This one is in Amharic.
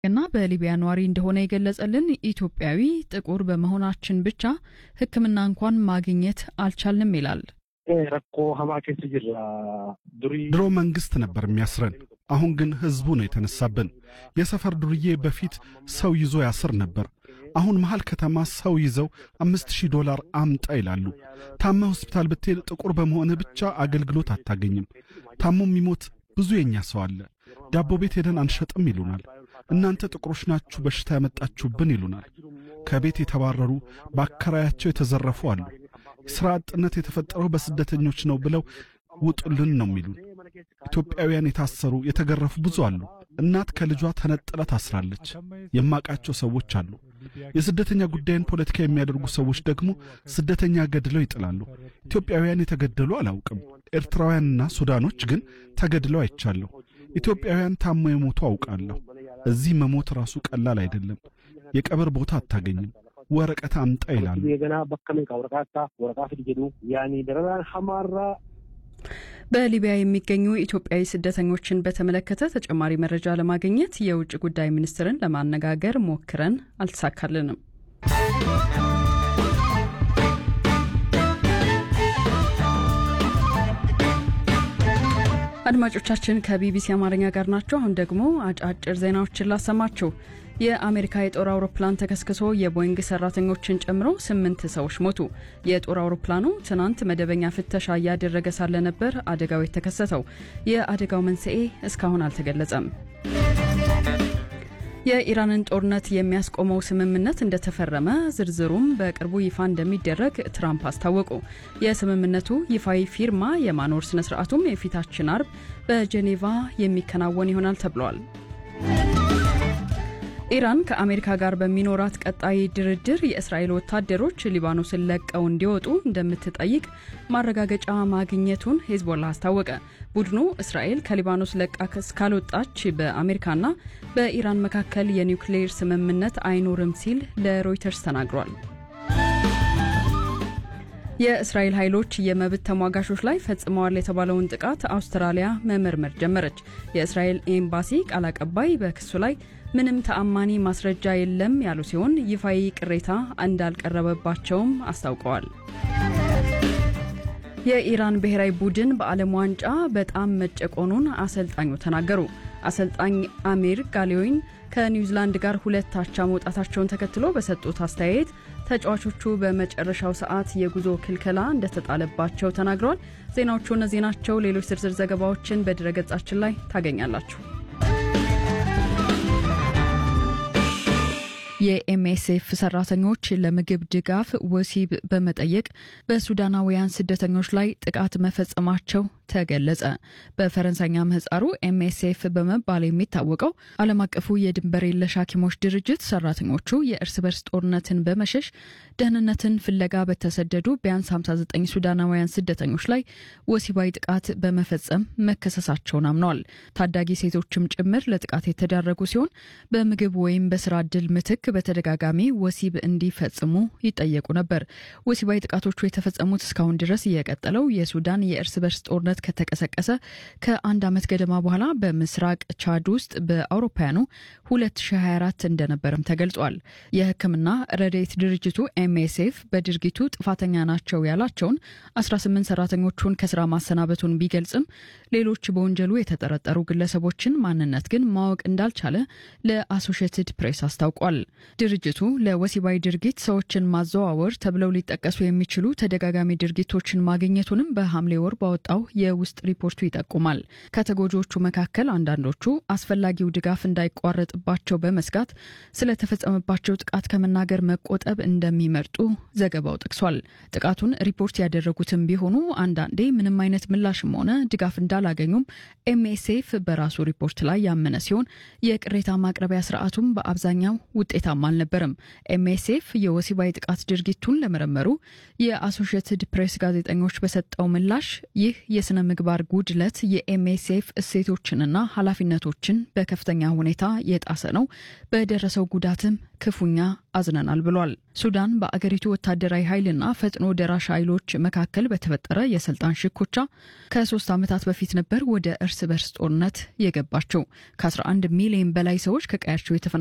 እና በሊቢያ ነዋሪ እንደሆነ የገለጸልን ኢትዮጵያዊ ጥቁር በመሆናችን ብቻ ሕክምና እንኳን ማግኘት አልቻልንም ይላል። ረኮ ሀማ ኬስ ጅራ ድሮ መንግስት ነበር የሚያስረን፣ አሁን ግን ህዝቡ ነው የተነሳብን። የሰፈር ዱርዬ በፊት ሰው ይዞ ያስር ነበር። አሁን መሃል ከተማ ሰው ይዘው አምስት ሺህ ዶላር አምጣ ይላሉ። ታመ ሆስፒታል ብትሄድ ጥቁር በመሆንህ ብቻ አገልግሎት አታገኝም። ታሞ የሚሞት ብዙ የኛ ሰው አለ። ዳቦ ቤት ሄደን አንሸጥም ይሉናል። እናንተ ጥቁሮች ናችሁ በሽታ ያመጣችሁብን ይሉናል። ከቤት የተባረሩ በአከራያቸው የተዘረፉ አሉ። ሥራ አጥነት የተፈጠረው በስደተኞች ነው ብለው ውጡልን ነው የሚሉን። ኢትዮጵያውያን የታሰሩ የተገረፉ ብዙ አሉ። እናት ከልጇ ተነጥላ ታስራለች። የማቃቸው ሰዎች አሉ። የስደተኛ ጉዳይን ፖለቲካ የሚያደርጉ ሰዎች ደግሞ ስደተኛ ገድለው ይጥላሉ። ኢትዮጵያውያን የተገደሉ አላውቅም። ኤርትራውያንና ሱዳኖች ግን ተገድለው አይቻለሁ። ኢትዮጵያውያን ታሞ የሞቱ አውቃለሁ። እዚህ መሞት ራሱ ቀላል አይደለም። የቀብር ቦታ አታገኝም። ወረቀት አምጣ ይላሉ። ገና በከሜ ወረቃታ ወረቃ ፍድ ጀዱ ያኒ ደረራን ሐማራ በሊቢያ የሚገኙ ኢትዮጵያዊ ስደተኞችን በተመለከተ ተጨማሪ መረጃ ለማግኘት የውጭ ጉዳይ ሚኒስትርን ለማነጋገር ሞክረን አልተሳካልንም። አድማጮቻችን ከቢቢሲ አማርኛ ጋር ናቸው። አሁን ደግሞ አጫጭር ዜናዎችን ላሰማችሁ። የአሜሪካ የጦር አውሮፕላን ተከስክሶ የቦይንግ ሰራተኞችን ጨምሮ ስምንት ሰዎች ሞቱ። የጦር አውሮፕላኑ ትናንት መደበኛ ፍተሻ እያደረገ ሳለ ነበር አደጋው የተከሰተው። የአደጋው መንስኤ እስካሁን አልተገለጸም። የኢራንን ጦርነት የሚያስቆመው ስምምነት እንደተፈረመ ዝርዝሩም በቅርቡ ይፋ እንደሚደረግ ትራምፕ አስታወቁ። የስምምነቱ ይፋዊ ፊርማ የማኖር ስነ ስርዓቱም የፊታችን አርብ በጄኔቫ የሚከናወን ይሆናል ተብሏል። ኢራን ከአሜሪካ ጋር በሚኖራት ቀጣይ ድርድር የእስራኤል ወታደሮች ሊባኖስን ለቀው እንዲወጡ እንደምትጠይቅ ማረጋገጫ ማግኘቱን ሄዝቦላ አስታወቀ። ቡድኑ እስራኤል ከሊባኖስ ለቃ እስካልወጣች በአሜሪካና በኢራን መካከል የኒውክሌር ስምምነት አይኖርም ሲል ለሮይተርስ ተናግሯል። የእስራኤል ኃይሎች የመብት ተሟጋቾች ላይ ፈጽመዋል የተባለውን ጥቃት አውስትራሊያ መመርመር ጀመረች። የእስራኤል ኤምባሲ ቃል አቀባይ በክሱ ላይ ምንም ተአማኒ ማስረጃ የለም ያሉ ሲሆን ይፋዊ ቅሬታ እንዳልቀረበባቸውም አስታውቀዋል። የኢራን ብሔራዊ ቡድን በዓለም ዋንጫ በጣም መጨቆኑን አሰልጣኙ ተናገሩ። አሰልጣኝ አሚር ጋሌዊን ከኒውዚላንድ ጋር ሁለት አቻ መውጣታቸውን ተከትሎ በሰጡት አስተያየት ተጫዋቾቹ በመጨረሻው ሰዓት የጉዞ ክልከላ እንደተጣለባቸው ተናግረዋል። ዜናዎቹ እነዚህ ናቸው። ሌሎች ዝርዝር ዘገባዎችን በድረገጻችን ላይ ታገኛላችሁ። የኤምኤስኤፍ ሰራተኞች ለምግብ ድጋፍ ወሲብ በመጠየቅ በሱዳናውያን ስደተኞች ላይ ጥቃት መፈጸማቸው ተገለጸ። በፈረንሳይኛ ምህጻሩ ኤምኤስኤፍ በመባል የሚታወቀው ዓለም አቀፉ የድንበር የለሽ ሐኪሞች ድርጅት ሰራተኞቹ የእርስ በርስ ጦርነትን በመሸሽ ደህንነትን ፍለጋ በተሰደዱ ቢያንስ 59 ሱዳናውያን ስደተኞች ላይ ወሲባዊ ጥቃት በመፈጸም መከሰሳቸውን አምነዋል። ታዳጊ ሴቶችም ጭምር ለጥቃት የተዳረጉ ሲሆን በምግብ ወይም በስራ እድል ምትክ በተደጋጋሚ ወሲብ እንዲፈጽሙ ይጠየቁ ነበር። ወሲባዊ ጥቃቶቹ የተፈጸሙት እስካሁን ድረስ የቀጠለው የሱዳን የእርስ በርስ ጦርነት ከተቀሰቀሰ ከአንድ ዓመት ገደማ በኋላ በምስራቅ ቻድ ውስጥ በአውሮፓውያኑ 2024 እንደነበርም ተገልጿል። የሕክምና ረድኤት ድርጅቱ ኤምኤስኤፍ በድርጊቱ ጥፋተኛ ናቸው ያላቸውን 18 ሰራተኞቹን ከስራ ማሰናበቱን ቢገልጽም ሌሎች በወንጀሉ የተጠረጠሩ ግለሰቦችን ማንነት ግን ማወቅ እንዳልቻለ ለአሶሽየትድ ፕሬስ አስታውቋል። ድርጅቱ ለወሲባዊ ድርጊት ሰዎችን ማዘዋወር ተብለው ሊጠቀሱ የሚችሉ ተደጋጋሚ ድርጊቶችን ማግኘቱንም በሐምሌ ወር ባወጣው የውስጥ ሪፖርቱ ይጠቁማል። ከተጎጂዎቹ መካከል አንዳንዶቹ አስፈላጊው ድጋፍ እንዳይቋረጥባቸው በመስጋት ስለተፈጸመባቸው ጥቃት ከመናገር መቆጠብ እንደሚመርጡ ዘገባው ጠቅሷል። ጥቃቱን ሪፖርት ያደረጉትም ቢሆኑ አንዳንዴ ምንም አይነት ምላሽም ሆነ ድጋፍ እንዳላገኙም ኤምኤስኤፍ በራሱ ሪፖርት ላይ ያመነ ሲሆን የቅሬታ ማቅረቢያ ስርዓቱም በአብዛኛው ውጤታ ውጤታማ አልነበረም። ኤምኤስኤፍ የወሲባዊ ጥቃት ድርጊቱን ለመረመሩ የአሶሺየትድ ፕሬስ ጋዜጠኞች በሰጠው ምላሽ ይህ የስነ ምግባር ጉድለት የኤምኤስኤፍ እሴቶችንና ኃላፊነቶችን በከፍተኛ ሁኔታ የጣሰ ነው። በደረሰው ጉዳትም ክፉኛ አዝነናል ብሏል። ሱዳን በአገሪቱ ወታደራዊ ኃይልና ፈጥኖ ደራሽ ኃይሎች መካከል በተፈጠረ የስልጣን ሽኩቻ ከሶስት ዓመታት በፊት ነበር ወደ እርስ በርስ ጦርነት የገባቸው። ከ11 ሚሊዮን በላይ ሰዎች ከቀያቸው የተፈና